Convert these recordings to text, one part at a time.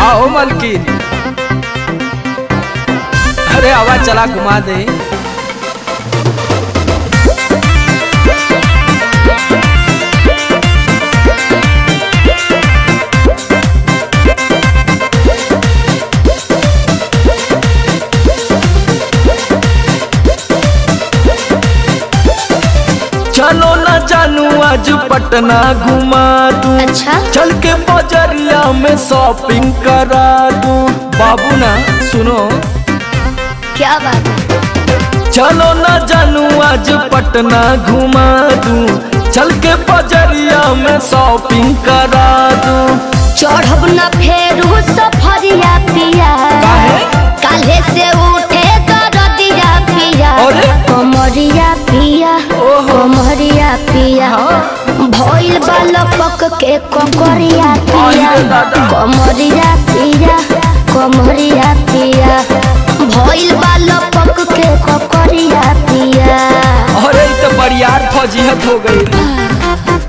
आओ मलकिन अरे आवाज चला घुमा दे चलो ना जानू आज पटना घुमा दूं अच्छा चल के बजरिया में शॉपिंग करा दूं बाबू ना सुनो क्या बात है चलो ना जानू आज पटना घुमा दूं चल के बजरिया में शॉपिंग करा दूं चढ़ब न फेरू सफरिया पिया काहे? काल्हे से उठे दरदिया पिया अरे? कमरिया पिया ओहो। कमरिया पिया भइल बालपक के ककरिया पिया अरे दादा। कमरिया पिया कमरिया पिया भइल बालपक के ककरिया पिया अरे इ तो बरियार फजीहत हो गई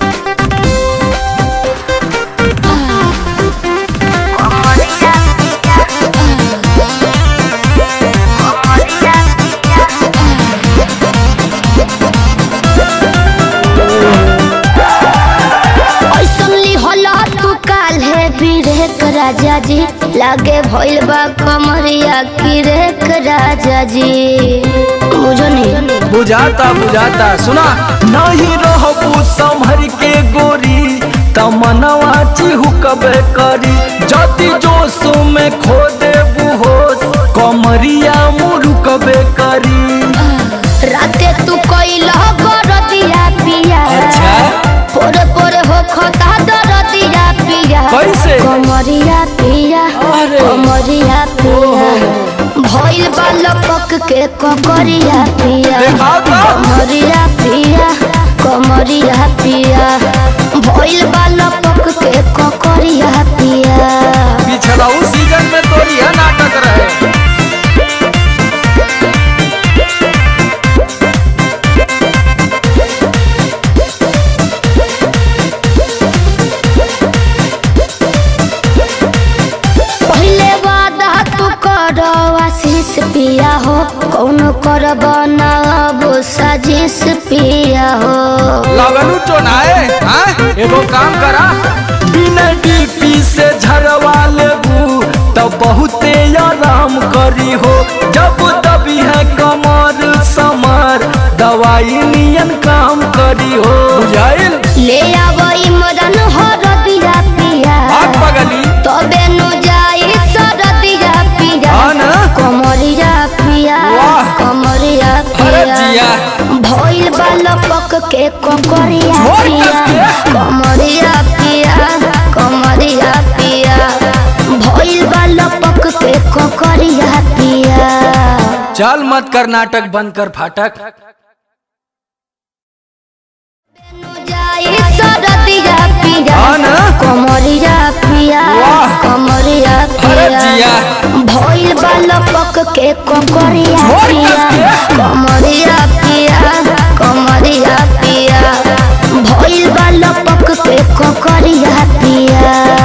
ऐसन लिहला तू काल्हे बिरेक राजा जी लागे भइल बा कमरिया किरेक राजा जी बुझो नहीं बुझाता बुझाता सुना नहीं रहबू संभर के गोरी तमनवा चिहुकबे करी जति जोश में खो देबू होश कमरिया मुरुकबे करी राते तू कइला गरदिया पिया अच्छा। पोरे पोरे हो खता दरदिया पिया कैसे? कमरिया पिया अरे। कमरिया पिया भइल बा लपक के ककरिया पिया देखाओ तो। कमरिया पिया कमरिया पिया भइल बा लपक के ककरिया पिया पिछला उस सीजन में तो यह नाटक रहे पहिले वादा तू कर आशीष पिया हो कौन कर बनाब साजिश पिया हो लगनू चोनाए हाँ? एगो काम करा बिना डीपी से झरवा लेबू तो बहुते आराम करी हो जब दबी है कमर समर दवाई नियन काम करी हो बुझाइल ले आब इमरन हरदिया पिया आग पगली तबे नु जाई सरदिया पिया हाँ ना? कमरिया पिया वाह। कमरिया अरे पिया जिया। भइल बालपक के ककरिया जोर पिया कस के। कमरिया पिया कमरिया पिया भइल बालपक के ककरिया पिया चल मत कर नाटक बंद कर फाटक जाई सरदिया पिया हाँ ना? कमरिया पिया वाह। कमरिया अरे पिया जिया। भइल बालपक के ककरिया जोर पिया कस के। कमरिया पिया कमरिया पिया भइल बालपक के ककरिया पिया